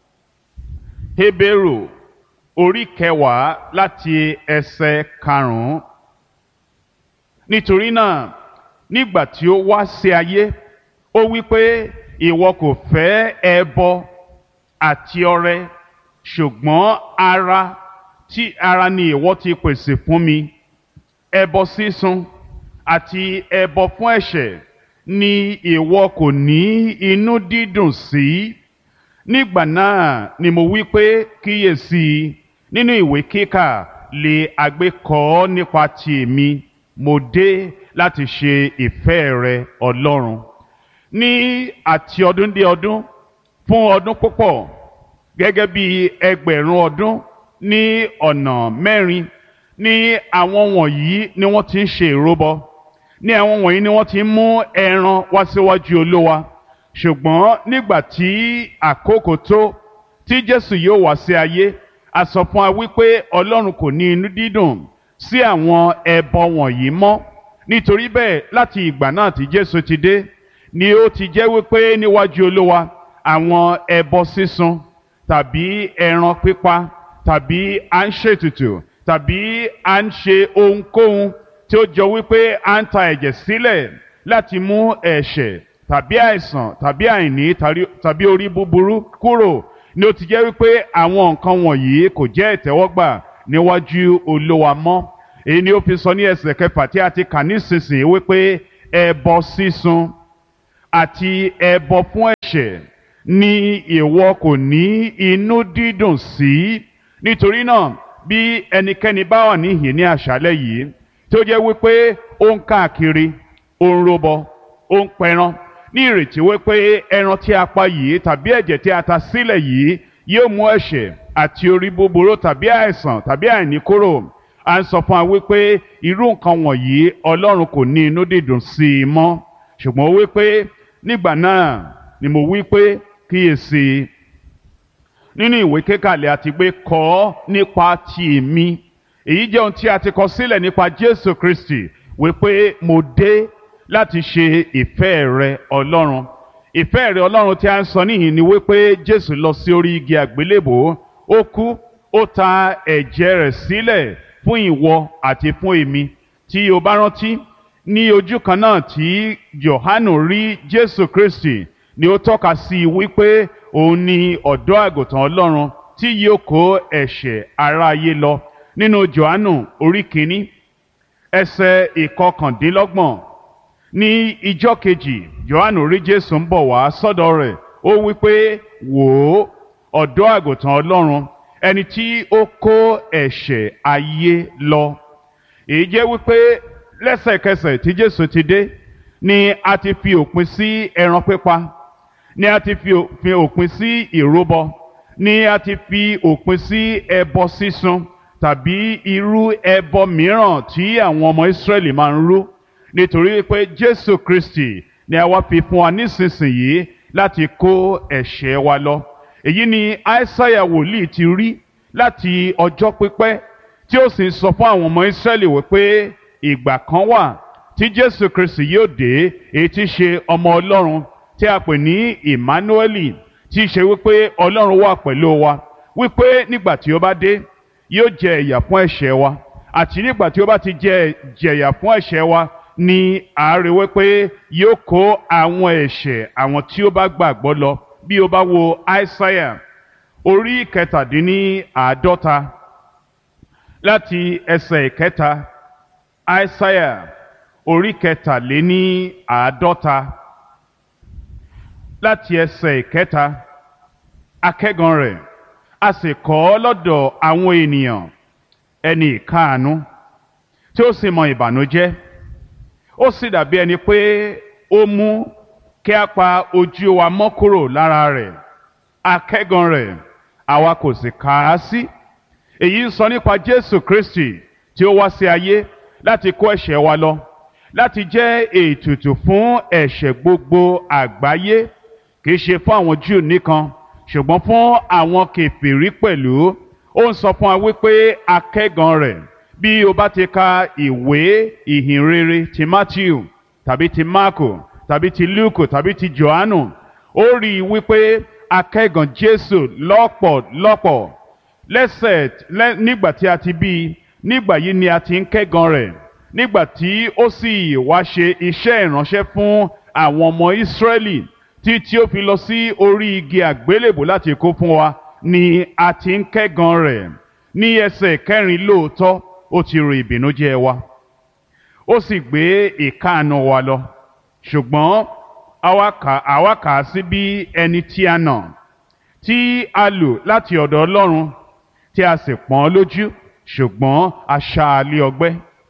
Hébérù orí kẹwàá láti ẹsẹ̀ karùn-ún nítorí náà nígbà tí ó wá sí ayé ó wí pé ìwọ kò fẹ́ ẹbọ àti ọrẹ ṣùgbọ́n ara tí ara ni ìwọ ti pèsè fún mi ẹbọ sísun àti ẹbọ fún ẹ̀ṣẹ̀ ni ìwọ kò ní inú dídùn sí nígbà náà ni mo wí pé kíyèsí nínú ìwé kíkà lè àgbékọ nípa ti èmi mo dé láti ṣe ìfẹ́ rẹ Ọlọ́run ní àti ọdún dé ọdún fún ọdún púpọ̀ gẹ́gẹ́ bí ẹgbẹ̀rún ọdún ní ọ̀nà mẹ́rin ní àwọn wọ̀nyí ni wọ́n ti ń ṣe ìrúbọ ní àwọn wọ̀nyí ni wọ́n ti ń mú ẹran wá síwájú Olúwa ṣùgbọ́n nígbà tí àkókò tó tí Jésù yóò wá sí ayé a sọ fún wa wípé Ọlọ́run kò ní inú dídùn sí àwọn ẹbọ wọ̀nyí mọ́ nítorí bẹ́ẹ̀ láti ìgbà náà tí Jésù ti dé ni ó ti jẹ́ wípé níwájú Olúwa àwọn ẹbọ sísun tàbí ẹran pípa tàbí à ń ṣètùtù tàbí à ń ṣe ohunkóhun tí ó jọ wípé à ń ta ẹ̀jẹ̀ sílẹ̀ láti mú ẹ̀ṣẹ̀ tàbí àìsàn tàbí àìní tàbí orí búburú kúrò ni ó ti jẹ́ wípé àwọn nǹkan wọ̀nyí kò jẹ́ ìtẹ́wọ́gbà níwájú Olúwa mọ́ èyí ni ó fi sọ ní ẹsẹ̀ kẹfà tí a ti kà nísinsìnyí wípé ẹbọ sísun àti ẹbọ fún ẹ̀ṣẹ̀ ni ìwọ kò ní inú dídùn sí nítorí náà bí ẹnikẹ́ni bá wà níhìn ní àṣálẹ́ yìí tó jẹ́ wípé ó ń káàkiri ó ń robọ ó ń pẹran ní ìrètí wípé ẹran tí a pa yìí tàbí ẹ̀jẹ̀ tí a ta sílẹ̀ yìí yóò mú ẹ̀ṣẹ̀ àti orí búburú tàbí àìsàn tàbí àìní kúrò à ń sọ fún wa wípé irú nǹkan wọ̀nyí Ọlọ́run kò ní inú dídùn sí i mọ́ ṣùgbọ́n wípé nígbà náà ni mo wí pé kíyèsí nínú ìwé kékàlẹ̀ àti pé kọ ọ́ nípa ti èmi èyí jẹ́ ohun tí a ti kọ sílẹ̀ nípa Jésù Kristi wípé mo dé láti ṣe ìfẹ́ rẹ Ọlọ́run ìfẹ́ rẹ Ọlọ́run tí a ń sọ níhìn ni wípé Jésù lọ sí orí igi àgbélébò ó kú ó ta ẹ̀jẹ̀ rẹ̀ sílẹ̀ fún ìwọ àti fún èmi tí o bá rántí ní ojú kan náà tí Jòhánù rí Jésù Kristi ni ó tọ́ka sí i wípé òun ni ọ̀dọ́ àgùntàn Ọlọ́run tí yóò kó ẹ̀ṣẹ̀ aráyé lọ nínú Jòhánù orí kìíní ẹsẹ̀ ìkọkàndínlọ́gbọ̀n ní ijọ́ kejì Jòhánù rí Jésù ń bọ̀ wá sọ́dọ̀ rẹ̀ ó wípé wò ó ọ̀dọ́ àgùntàn Ọlọ́run ẹni tí ó kó ẹ̀ṣẹ̀ ayé lọ èyí jẹ́ wípé lẹ́sẹ̀kẹsẹ̀ tí Jésù ti dé ni a ti fi òpin sí ẹran pípa ni a ti fi òpin sí ìrúbọ ni a ti fi òpin sí ẹbọ sísun tàbí irú ẹbọ mìíràn tí àwọn ọmọ Ísírẹ́lì máa ń rú nítorí pé Jésù Kristi ni a wá fi fún wa nísinsìnyí láti kó ẹ̀ṣẹ̀ wa lọ èyí ni Aísáyà wòlíì ti rí láti ọjọ́ pípẹ́ tí ó sì ń sọ fún àwọn ọmọ Ísírẹ́lì wípé ìgbà kan wà tí Jésù Kristi yóò dé èyí tí ṣe ọmọ Ọlọ́run tí a pè ní Emmanueli tí í ṣe wípé Ọlọ́run wà pẹ̀lú wa wípé nígbà tí ó bá dé yóò jẹ ìyà fún ẹ̀ṣẹ̀ wa àti nígbà tí ó bá ti jẹ jẹ̀yà fún ẹ̀ṣẹ̀ wa ni àárẹ̀ wípé yóò kó àwọn ẹ̀ṣẹ̀ àwọn tí ó bá gbàgbọ́ lọ bí o bá wo Aísáyà orí kẹtàdínní àádọ́ta láti ẹsẹ̀ ìkẹta Aísáyà orí kẹtàléní àádọ́ta láti ẹsẹ̀ ìkẹta akẹ́gan rẹ̀ a sì kọ́ ọ lọ́dọ̀ àwọn ènìyàn ẹni ìkáàánú tí ó sì mọ ìbànújẹ́ ó sì dàbí ẹni pé ó mú kí a pa ojú wa mọ́ kúrò lára rẹ̀ akẹ́gan rẹ̀ àwa kò sì kà á sí èyí ń sọ nípa Jésù Kristi tí ó wá sí ayé láti kó ẹ̀ṣẹ̀ wa lọ láti jẹ́ ètùtù fún ẹ̀ṣẹ̀ gbogbo àgbáyé kìí ṣe fún àwọn Júù nìkan ṣùgbọ́n fún àwọn kèfèrí pẹ̀lú ó ń sọ fún wa wípé akẹ́gàn rẹ̀ bí o bá ti ka ìwé ìhìnrere ti Matthew tàbí ti Marko tàbí ti Luke tàbí ti Johannu ó rí i wípé akẹ́gàn Jésù lọ́pọ̀lọpọ̀ lẹ́sẹ̀ lẹ́ nígbà tí a ti bí i nígbà yìí ni a ti ń kẹ́gàn rẹ̀ nígbà tí ó sì wá ṣe iṣẹ́ ìránṣẹ́ fún àwọn ọmọ Ísírẹ́lì tí tí ó fi lọ sí orí igi àgbélébò láti kó fún wa ni a ti ń kẹ́gàn rẹ̀ ní ẹsẹ̀ kẹrin lóòótọ́ ó ti ro ìbìnújẹ́ wa ó sì gbé ìkáàánú wa lọ ṣùgbọ́n àwa kà á sí bí ẹni tí a nà tí a lù láti ọ̀dọ̀ Ọlọ́run tí a sì pọ́n lójú ṣùgbọ́n a ṣá a lé ọgbẹ́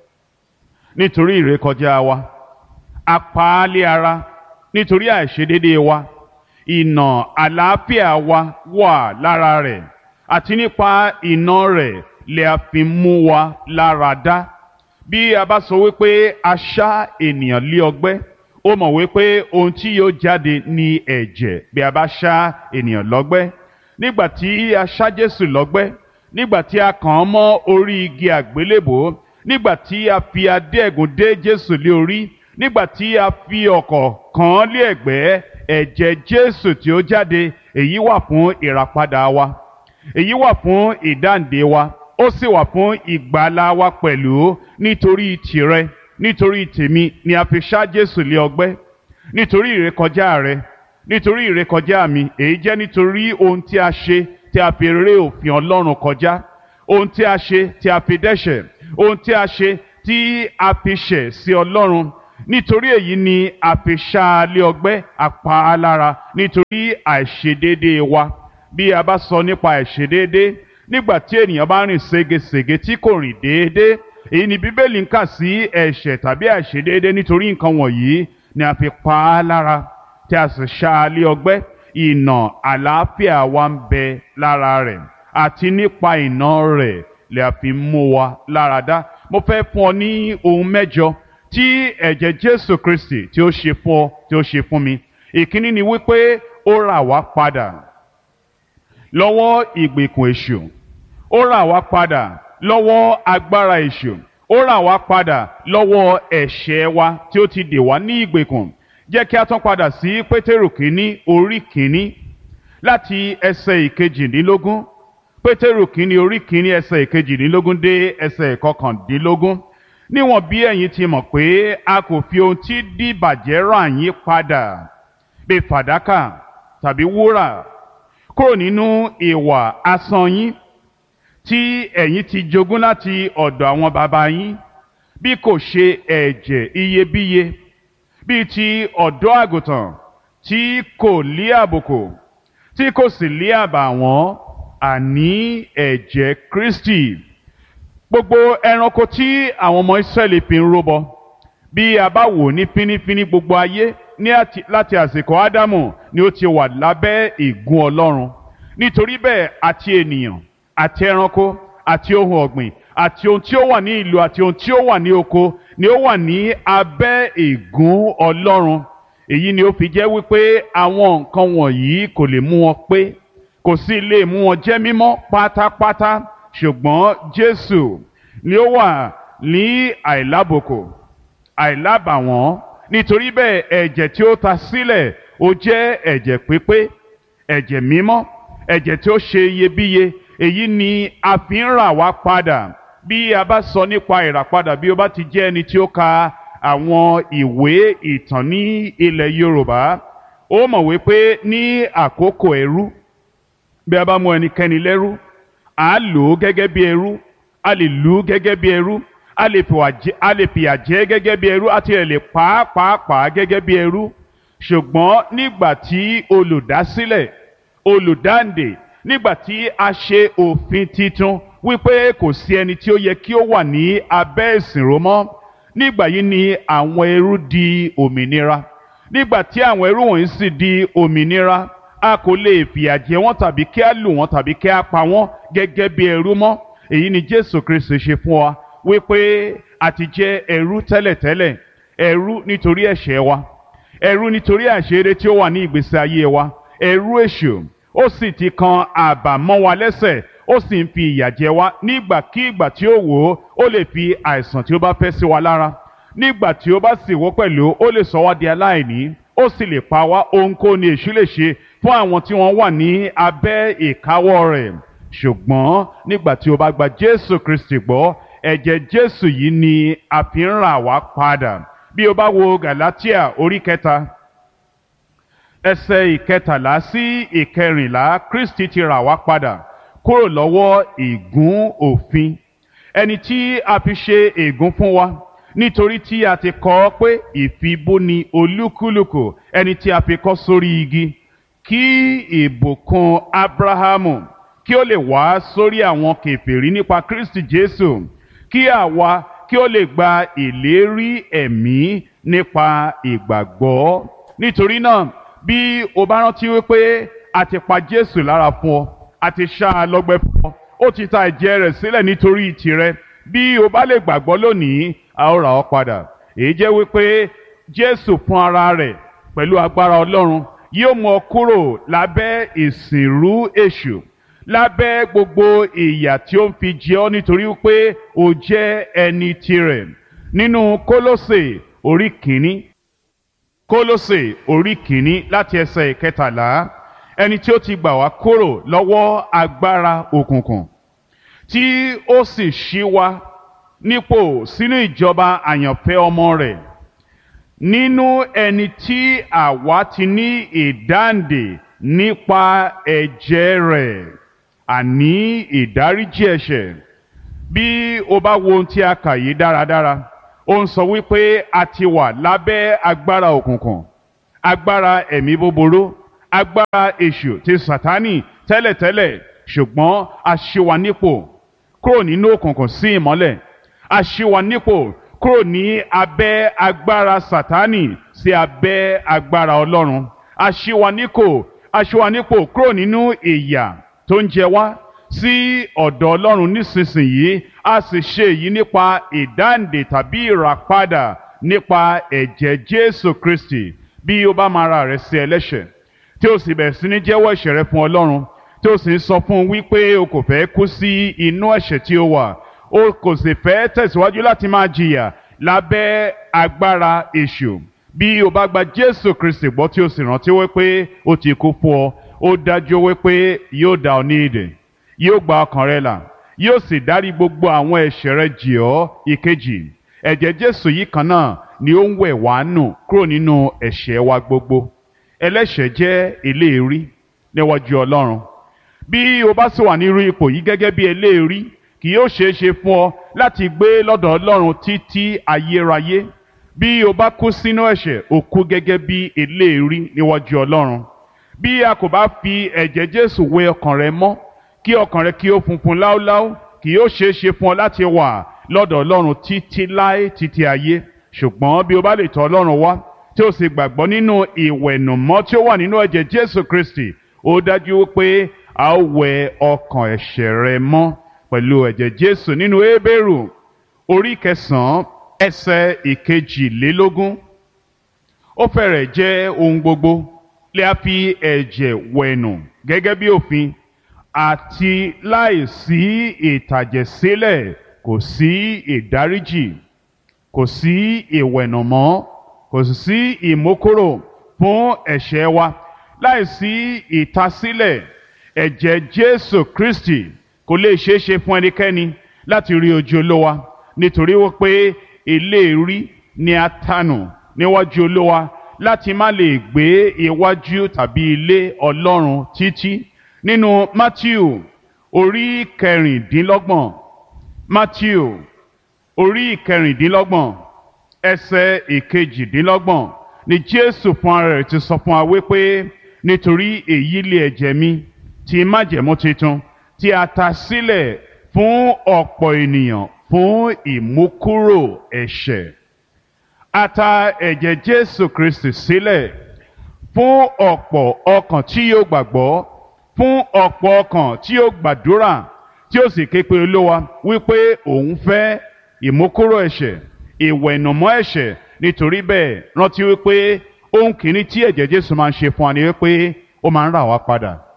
nítorí ìrékọjá wa a pa á lé ara nítorí àìṣedédé wa ìnà àlàáfíà wa wà lára rẹ̀ àti nípa ìnà rẹ̀ lè a fi mú wa lára dá bí a bá sọ wípé a ṣá ènìyàn lé ọgbẹ́ ó mọ̀ wípé ohun tí yóò jáde ní ẹ̀jẹ̀ bí a bá ṣá ènìyàn lọ́gbẹ́ nígbà tí a ṣá Jésù lọ́gbẹ́ nígbà tí a kàn án mọ́ orí igi àgbélébò nígbà tí a fi adé ẹ̀gún dé Jésù lé orí nígbà tí a fi ọ̀kọ̀ kàn án lé ẹ̀gbẹ́ ẹ̀jẹ̀ Jésù tí ó jáde èyí wà fún ìràpadà wa èyí wà fún ìdáǹdè wa ó sì wà fún ìgbàlà wa pẹ̀lú nítorí tìrẹ nítorí tèmi ni a fi ṣá Jésù lé ọgbẹ́ nítorí ìrékọjá rẹ nítorí ìrékọjá mi èyí jẹ́ nítorí ohun tí a ṣe tí a fi ré òfin Ọlọ́run kọjá ohun tí a ṣe tí a fi dẹ́ṣẹ̀ ohun tí a ṣe tí a fi ṣẹ̀ sí Ọlọ́run nítorí èyí ni a fi ṣá a lé ọgbẹ́ apá a lára nítorí àìṣedéédé wa bí a bá sọ nípa àìṣedéédé nígbà tí ènìyàn bá rìn ségesège tí kò rìn déédé èyí ni Bíbélì ń kà sí ẹ̀ṣẹ̀ tàbí àìṣedéédé nítorí nǹkan wọ̀nyí ni a fi pa á lára tí a sì ṣá a lé ọgbẹ́ ìnà àlàáfíà wa ń bẹ lára rẹ̀ àti nípa ìnà rẹ̀ lè a fi mú wa lára dá mo fẹ́ fún ọ ní ohun mẹ́jọ tí ẹ̀jẹ̀ Jésù Kristi tí ó ṣe fún ọ tí ó ṣe fún mi ìkíní ni wípé ó rà wá padà lọ́wọ́ ìgbèkùn èṣù ó rà wá padà lọ́wọ́ agbára èṣù ó rà wá padà lọ́wọ́ ẹ̀ṣẹ̀ wa tí ó ti dè wá ní ìgbèkùn jẹ́ kí a tún padà sí pétérù kínní orí kínní láti ẹsẹ̀ ìkejìdínlógún pétérù kínní orí kínní ẹsẹ̀ ìkejìdínlógún dé ẹsẹ̀ ìkọkàndínlógún níwọ̀n bí ẹ̀yin ti mọ̀ pé a kò fi ohun tí dìbàjẹ́ rà yín padà bí fàdákà tàbí wúrà kúrò nínú ìwà asán yín tí ẹ̀yin ti jogún láti ọ̀dọ̀ àwọn baba yín bí kò ṣe ẹ̀jẹ̀ iyebíye bíi ti ọ̀dọ́ àgùntàn tí kò lé àbùkù tí kò sì lé àbàwọ́n àní ẹ̀jẹ̀ Kristi gbogbo ẹranko tí àwọn ọmọ Ísírẹ́lì fi ń rúbọ bí a bá wò ní fínífíní gbogbo ayé ní àti láti àsìkò Ádámù ni ó ti wà lábẹ́ ìgún Ọlọ́run nítorí bẹ́ẹ̀ àti ènìyàn àti ẹranko àti ohun ọ̀gbìn àti ohun tí ó wà ní ìlú àti ohun tí ó wà ní oko ni ó wà ní abẹ́ ìgún Ọlọ́run èyí ni ó fi jẹ́ wípé àwọn nǹkan wọ̀nyí kò lè mú wọn pé kò sì lè mú wọn jẹ́ mímọ́ pátápátá ṣùgbọ́n Jésù ni ó wà ní àìlábòkò àìlábàwọ́n nítorí bẹ́ẹ̀ ẹ̀jẹ̀ tí ó ta sílẹ̀ ó jẹ́ ẹ̀jẹ̀ pípé ẹ̀jẹ̀ mímọ́ ẹ̀jẹ̀ tí ó ṣe iyebíye èyí ni a fi ń rà wá padà bí a bá sọ nípa ìràpadà bí ó bá ti jẹ́ ẹni tí ó ka àwọn ìwé ìtàn ní ilẹ̀ Yorùbá ó mọ̀ wípé ní àkókò ẹrú bí a bá mú ẹnikẹ́ni lẹ́rú à á lò ó gẹ́gẹ́ bí ẹrú a lè lù ú gẹ́gẹ́ bí ẹrú a lè fìyà jẹ gẹ́gẹ́ bí ẹrú àti ẹ̀ lè pàápàá gẹ́gẹ́ bí ẹrú ṣùgbọ́n nígbà tí olùdásílẹ̀ olùdáǹdè nígbà tí a ṣe òfin titun wípé kò sí ẹni tí ó yẹ kí ó wà ní abẹ́ ìsìnrò mọ́ nígbà yìí ni àwọn ẹrú di òmìnira nígbà tí àwọn ẹrú wọ̀nyí sì di òmìnira a kò lè fìyà jẹ wọ́n tàbí kí a lù wọ́n tàbí kí a pa wọ́n gẹ́gẹ́ bí ẹrú mọ́ èyí ni Jésù Kristi ṣe fún wa wípé a ti jẹ́ ẹrú tẹ́lẹ̀tẹ́lẹ̀ ẹrú nítorí ẹ̀ṣẹ̀ wa ẹrú nítorí àṣírí tí ó wà ní ìgbésí ayé wa ẹrú èṣù ó sì ti kan àbà mọ́ wa lẹ́sẹ̀ ó sì ń fi ìyà jẹ wá nígbàkígbà tí ó wò ó ó lè fi àìsàn tí ó bá fẹ́ sí wa lára nígbà tí ó bá sì wò pẹ̀lú ó lè sọ wá di aláìní ó sì lè pa wá ohunkóhun ni èṣù lè ṣe fún àwọn tí wọ́n wà ní abẹ́ ìkáwọ́ rẹ̀ ṣùgbọ́n nígbà tí o bá gba Jésù Kristi gbọ́ ẹ̀jẹ̀ Jésù yìí ni a fi ń rà wá padà bí o bá wo Galatia orí kẹta ẹsẹ̀ ìkẹtàlá sí ìkẹrìnlá Kristi ti rà wá padà kúrò lọ́wọ́ ìgún òfin ẹni tí a fi ṣe ègún fún wa nítorí tí a ti kọ ọ́ pé ìfibúni olúkúlùkù ẹni tí a fi kọ́ sórí igi kí ìbùkún Ábúráhámù kí ó lè wá sórí àwọn kèfèrí nípa Kristi Jésù kí àwa kí ó lè gba ìlérí ẹ̀mí nípa ìgbàgbọ́ nítorí náà bí o bá rántí wípé a ti pa Jésù lára fún ọ a ti ṣá a lọ́gbẹ́ fún ọ ó ti ta ẹ̀jẹ̀ rẹ̀ sílẹ̀ nítorí tìrẹ bí o bá lè gbàgbọ́ lónìí a ó rà ọ́ padà èyí jẹ́ wípé Jésù fún ara rẹ̀ pẹ̀lú agbára Ọlọ́run yóò mú ọ kúrò lábẹ́ ìsìnrú èṣù lábẹ́ gbogbo ìyà tí ó ń fi jẹ ọ́ nítorí pé o jẹ́ ẹni tirẹ̀ nínú Kólósè orí kìíní Kólósè orí kìíní láti ẹsẹ̀ ìkẹtàlá ẹni tí ó ti gbà wá kúrò lọ́wọ́ agbára òkùnkùn tí ó sì ṣí wa nípò sínú ìjọba àyànfẹ́ ọmọ rẹ̀ nínú ẹni tí àwa ti ní ìdáǹdè nípa ẹ̀jẹ̀ rẹ̀ àní ìdáríjì ẹ̀ṣẹ̀ bí o bá wo ohun tí a kà yìí dáradára ó ń sọ wípé a ti wà lábẹ́ agbára òkùnkùn agbára ẹ̀mí búburú agbára èṣù ti sàtánì tẹ́lẹ̀tẹ́lẹ̀ ṣùgbọ́n a ṣí wa nípò kúrò nínú òkùnkùn sí ìmọ́lẹ̀ a ṣí wa nípò kúrò ní abẹ́ agbára sàtánì sí abẹ́ agbára ọlọ́run a ṣí wa nípò a ṣí wa nípò kúrò nínú ìyà tó ń jẹ wá sí ọ̀dọ̀ ọlọ́run nísinsìnyí a sì ṣe èyí nípa ìdáǹdè tàbí ìràpadà nípa ẹ̀jẹ̀ jésù kristi bí o bá máa ra rẹ sí ẹlẹ́ṣẹ̀ tí o sì bẹ̀rẹ̀ sí ní jẹ́wọ́ ẹ̀ṣẹ̀ rẹ fún ọlọ́run tí o sì ń sọ fún un wípé o kò fẹ́ kú sí inú ẹ̀ṣẹ̀ tí o wà o kò sì fẹ́ tẹ̀síwájú láti máa jìyà lábẹ́ agbára èṣù bí o bá gba jésù kristi gbọ́ tí o sì rántí wípé o ti kú fún ọ ó dájú wípé yóò dá ọ ní ìdè yóò gba ọkàn rẹ là yóò sì dárí gbogbo àwọn ẹ̀ṣẹ̀ rẹ jì ọ́ ìkejì ẹ̀jẹ̀ jésù yìí kan náà ni ó ń wẹ̀ wá nù kúrò nínú ẹ̀ṣẹ̀ wa gbogbo ẹlẹ́ṣẹ̀ jẹ́ eléèrí níwájú ọlọ́run bí o bá sì wà nírú ipò yìí gẹ́gẹ́ bí eléèrí kì yóò ṣeé ṣe fún ọ láti gbé lọ́dọ̀ ọlọ́run títí ayérayé bí o bá kú sínú ẹ̀ṣẹ̀ o kú gẹ́gẹ́ bí eléèrí níwájú ọlọ́run bí a kò bá fi ẹ̀jẹ̀ jésù wẹ ọkàn rẹ mọ́ kí ọkàn rẹ kí ó funfun láúláú kì yóò ṣeé ṣe fún ọ láti wà lọ́dọ̀ ọlọ́run títí láé títí ayé ṣùgbọ́n bí o bá lè tọ̀ ọlọ́run wá tí o sì gbàgbọ́ nínú ìwẹ̀nùmọ́ tí ó wà nínú ẹ̀jẹ̀ jésù kristi ó dájú pé a ó wẹ ọkàn ẹ̀ṣẹ̀ rẹ mọ́ pẹ̀lú ẹ̀jẹ̀ jésù nínú hébérù orí kẹsàn-án ẹsẹ̀ ìkejìlélógún ó fẹ́rẹ̀ jẹ́ ohun gbogbo lè a fi ẹ̀jẹ̀ wẹ̀nù gẹ́gẹ́ bí òfin àti láìsí ìtàjẹ̀sílẹ̀ kò sí ìdáríjì kò sí ìwẹ̀nùmọ́ kò sì sí ìmókòrò fún ẹ̀ṣẹ̀ wa láìsí ìtasílẹ̀ ẹ̀jẹ̀ jésù kristi kò lè ṣeé ṣe fún ẹnikẹ́ni láti rí ojú olówa nítorí wípé eléèrí ni a tanù níwájú olówa láti má lè gbé iwájú tàbí ilé ọlọ́run títí nínú matthew orí kẹrìndínlọ́gbọ̀n matthew orí kẹrìndínlọ́gbọ̀n ẹsẹ̀ ìkejìdínlọ́gbọ̀n ni jésù fún ara rẹ̀ ti sọ fún wa wípé nítorí èyí lé ẹ̀jẹ̀ mi ti májẹ̀mú tuntun tí a ta sílẹ̀ fún ọ̀pọ̀ ènìyàn fún ìmúkúrò ẹ̀ṣẹ̀ a ta ẹ̀jẹ̀ jésù kristi sílẹ̀ fún ọ̀pọ̀ ọkàn tí yóò gbàgbọ́ fún ọ̀pọ̀ ọkàn tí yóò gbàdúrà tí ó sì ké pe olówa wípé òun fẹ́ ìmúkúrò ẹ̀ṣẹ̀ ìwẹ̀nùmọ́ ẹ̀ṣẹ̀ nítorí bẹ́ẹ̀ rántí wípé ohun kìíní tí ẹ̀jẹ̀ jésù máa ń ṣe fún wa ni wípé ó máa ń rà wá padà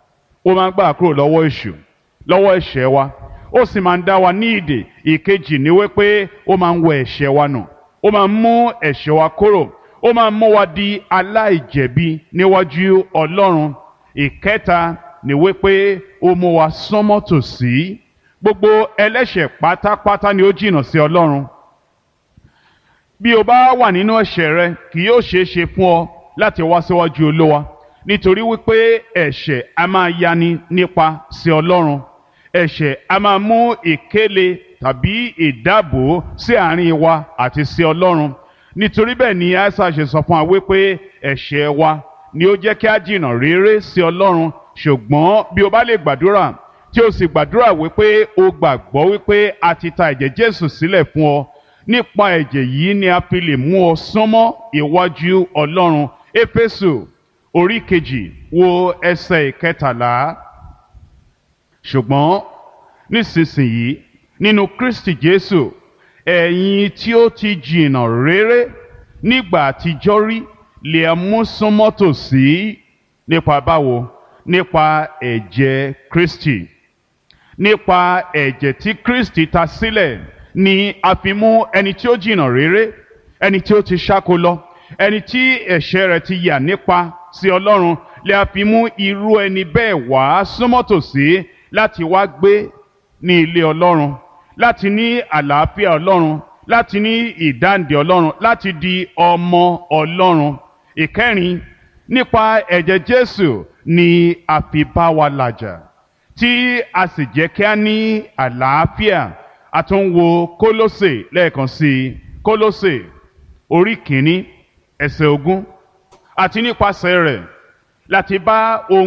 ó máa ń gbà kúrò lọ́wọ́ èṣù lọ́wọ́ ẹ̀ṣẹ̀ wa ó sì máa ń dá wa ní ìdè ìkejì ni wípé ó máa ń wẹ ẹ̀ṣẹ̀ wa nù ó máa ń mú ẹ̀ṣẹ̀ wa kúrò ó máa ń mú wa di aláìjẹ̀bi níwájú ọlọ́run ìkẹta ni wípé ó mú wa sánmọ́ tòsí gbogbo ẹlẹ́ṣẹ̀ pátápátá ni ó jìnnà sí ọlọ́run bí o bá wà nínú ẹ̀ṣẹ̀ rẹ kì yóò ṣeé ṣe fún ọ láti wá síwájú olówa nítorí wípé ẹ̀ṣẹ̀ a máa yani nípa sí ọlọ́run ẹ̀ṣẹ̀ a máa mú ìkéle tàbí ìdábò sí àárín wa àti sí ọlọ́run nítorí bẹ́ẹ̀ ni aisa ṣe sọ fún wa wípé ẹ̀ṣẹ̀ wa ni ó jẹ́ kí a jìnnà réré sí ọlọ́run ṣùgbọ́n bí o bá lè gbàdúrà tí o sì gbàdúrà wípé o gbàgbọ́ wípé a ti ta ẹ̀jẹ̀ Jésù sílẹ̀ fún ọ nípa ẹ̀jẹ̀ yìí ni a fi lè mú ọ súnmọ́ ìwájú ọlọ́run éfésù orí kejì wo ẹsẹ̀ ìkẹtàlá ṣùgbọ́n nísinsìnyí nínú Kristi Jésù ẹ̀yin tí ó ti jìnnà réré nígbà àtijọ́ rí lè mú súnmọ́ tòsí nípa báwo nípa ẹ̀jẹ̀ Kristi nípa ẹ̀jẹ̀ tí Kristi ta sílẹ̀ ni a fi mú ẹni tí ó jìnnà réré ẹni tí ó ti ṣáko lọ ẹni tí ẹ̀ṣẹ̀ rẹ̀ ti yà nípa sí Ọlọ́run lè a fi mú irú ẹni bẹ́ẹ̀ wá súnmọ́ tòsí láti wá gbé ní ilé Ọlọ́run láti ní àlàáfíà Ọlọ́run láti ní ìdáǹdè Ọlọ́run láti di ọmọ Ọlọ́run ìkẹrin nípa ẹ̀jẹ̀ Jésù ni a fi bá wa làjà tí a sì jẹ́ kí a ní àlàáfíà a tún wo Kólósè lẹ́ẹ̀kan sí i Kólósè orí kìíní ẹsẹ̀ ogún àti nípasẹ̀ rẹ̀ láti bá ohun.